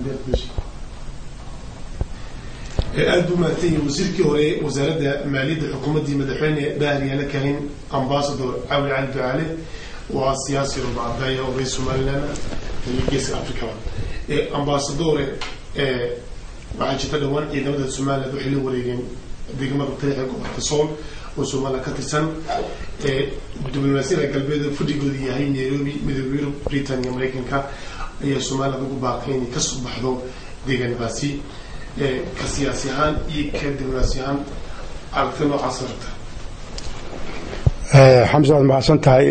aada buu mahadsan yahay wasiirkii hore wasaaradda maaliyadda xukuumaddii madaxweyne baariyaale kahin ambasador cawli cali ducaale waa siyaasi rubacadaya oo reer somaliland iyo geeska africaba ambasadore waxaa jirta dhowaan ciidamada somaliland waxay la wareegeen degmada tariixa gobolka sool oo somaliland ka tirsan diblomaasiyada galbeed fadhigooda yahay nairobi midooda yurub britain iyo mareykanka ayaa somaliland ugu baaqay inay kasoo baxdo deegaanadaasi ka siyaasi ahaan iyo ka diblomaasi ahaan aragti noocaas rabta xamse waad mahadsan tahay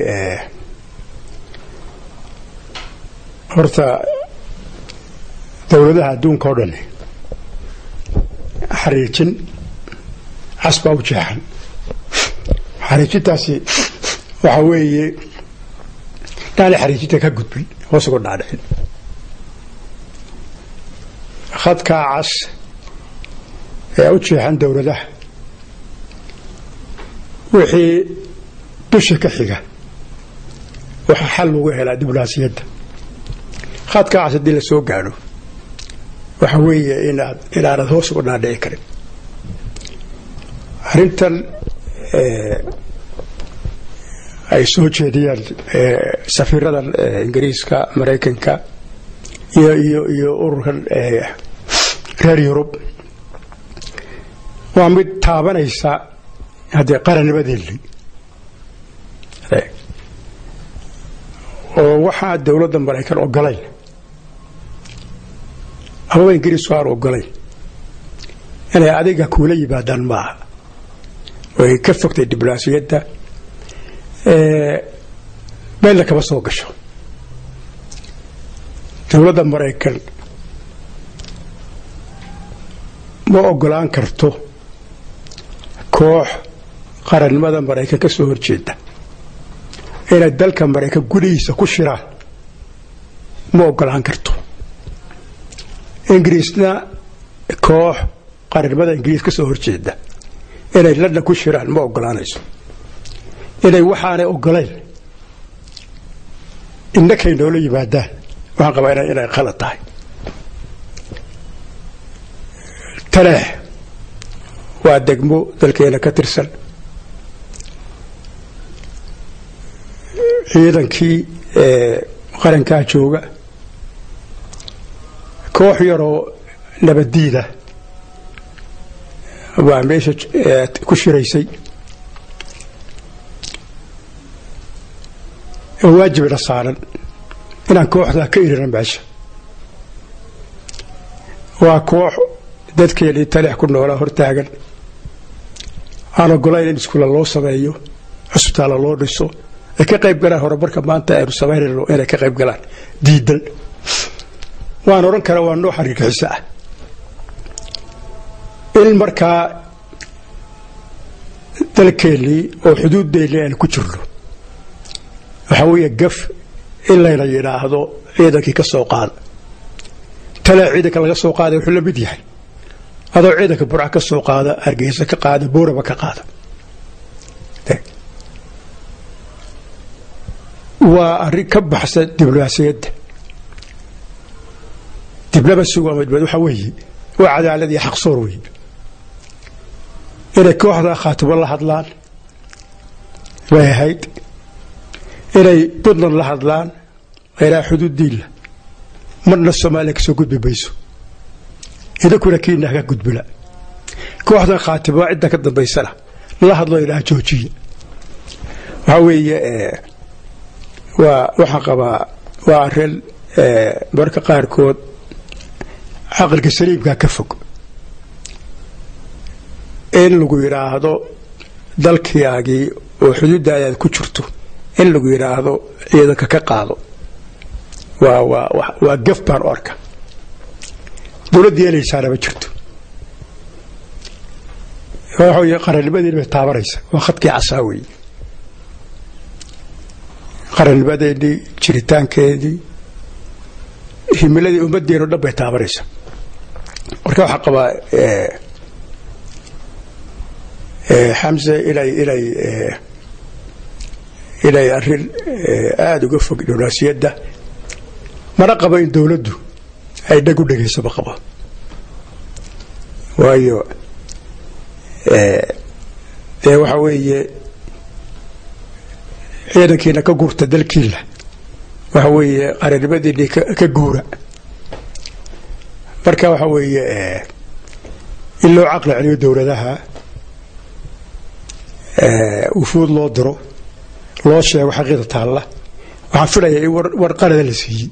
horta dowladaha adduunka oo dhan xariijin cas baa u jeexan xariijintaasi waxa weeye dhaali xariijinta ka gudbin hoos uga dhaadhicin khadkaa cas ee u jeexan dowladaha wixii dusha ka xiga waxaa xal lagu helaa diblomaasiyadda khadkaa cas haddii la soo gaadho waxa weeye inaad inaanad hoos uga dhaadhici karin arrintan ay soo jeediyaan safiirada ingiriiska maraykanka iyo iyo iyo ururkan reer yurub waa mid taabanaysa haddee qarannimadeeni oo waxaa dowladda maraykan ogolayn amaba ingiriisku aan ogolayn inay adiga kuula yimaadaan maaha way ka fogtay diblomaasiyadda meelna kama soo gasho dowladda maraykan ma ogolaan karto koox qarannimada maraykan ka soo horjeeda inay dalka maraykan gudihiisa ku shiraan ma ogolaan karto ingiriisna koox qarannimada ingiriis ka soo horjeeda inay london ku shiraan ma ogolaanayso inay waxaanay ogolayn innakay noola yimaadaan waxaan qabaa inay khalad tahay taleex waa degmo dalkeena ka tirsan ciidankii qarankaa jooga koox yaroo nabaddiida waa meesha ku shiraysay oo waajibna saaran inaan kooxdaa ka irina meesha waa koox dadkeenii taleex ku noolaa hortaagan aan ogolayn in iskuulla loo sameeyo cusbitaalla loo dhiso ay ka qayb galaan horumarka maanta aynu samaynayno inay ka qayb galaan diidan waan odhan karaa waa nooc argagixiso ah in markaa dalkeennii oo xuduuddeenii aynu ku jirno waxaa weeye gaf in layna yidhaahdo ciidankii ka soo qaada tale ciidanka laga soo qaaday wuxuu la mid yahay adoo ciidanka burca ka soo qaada hargeysa ka qaada booraba ka qaada waa arrin ka baxsan diblomaasiyadda diblamasigu ama dibad waxaa weeye waa cadaalad iyo xaqsoor weeye inay kooxda khaatimo la hadlaan bay ahayd inay puntland la hadlaan ilaa xuduuddiinla marna soomaaliya kasoo gudbi mayso idinkuna kiina haka gudbina kooxdan khaatimo cidda ka dambaysana la hadlo ilaa joojiya waxaa weeye waa waxaan qabaa waa arrin marka qaarkood caqliga saliimkaa ka fog in lagu yidhaahdo dalkiyaagii oo xuduuddaadaad ku jirto in lagu yidhaahdo ciidanka ka qaado waa waa waa gaf baan u arka dowladda yeelaysaana ma jirto waxa wey qarannimadeeni bay taabanaysa waa khadkii casaa weeye qarannimadeennii jiritaankeedii himiladii ummaddeenu dhan bay taabanaysa marka waxaa qabaa xamse inay inay inay arrin aada uga fog diblomaasiyadda mana qabo in dowladdu ay dhag u dhegaysaba qabo waayo dee waxa weeye ciidankiina ka guurta dalkiila waxa weeye qarannimadiinii ka guura marka waxa weeye in loo caqli celiyo dowladaha wufuud loo diro loo sheego xaqiida taalla waxaan filayaa in war qalada la siiyey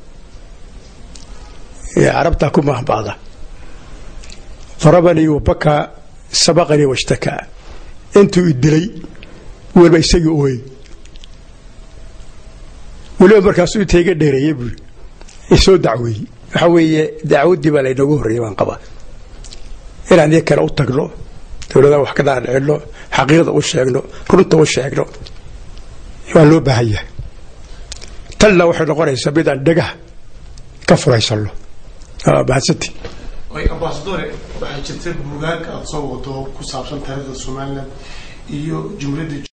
carabtaa ku mahbada darabanii wabaka sabaqanii washtakaa intuu i dilay weliba isagii ooyey weliba markaasuu inta iga dheereeyey buuri isoo dacweeyey waxa weeye dacwaddii baa laynoogu horreeyay baan qabaa inaan iyo kale u tagno dowladaha wax ka dhaadhicino xaqiiqda u sheegno runta u sheegno waa loo baahan yahay tanna waxay noqonaysaa midaan dhagaha ka furaysanno mahadsanti ambasadore waxaa jirta buugaag aada soo wado ku saabsan taariikhda somalilan iyo jumladda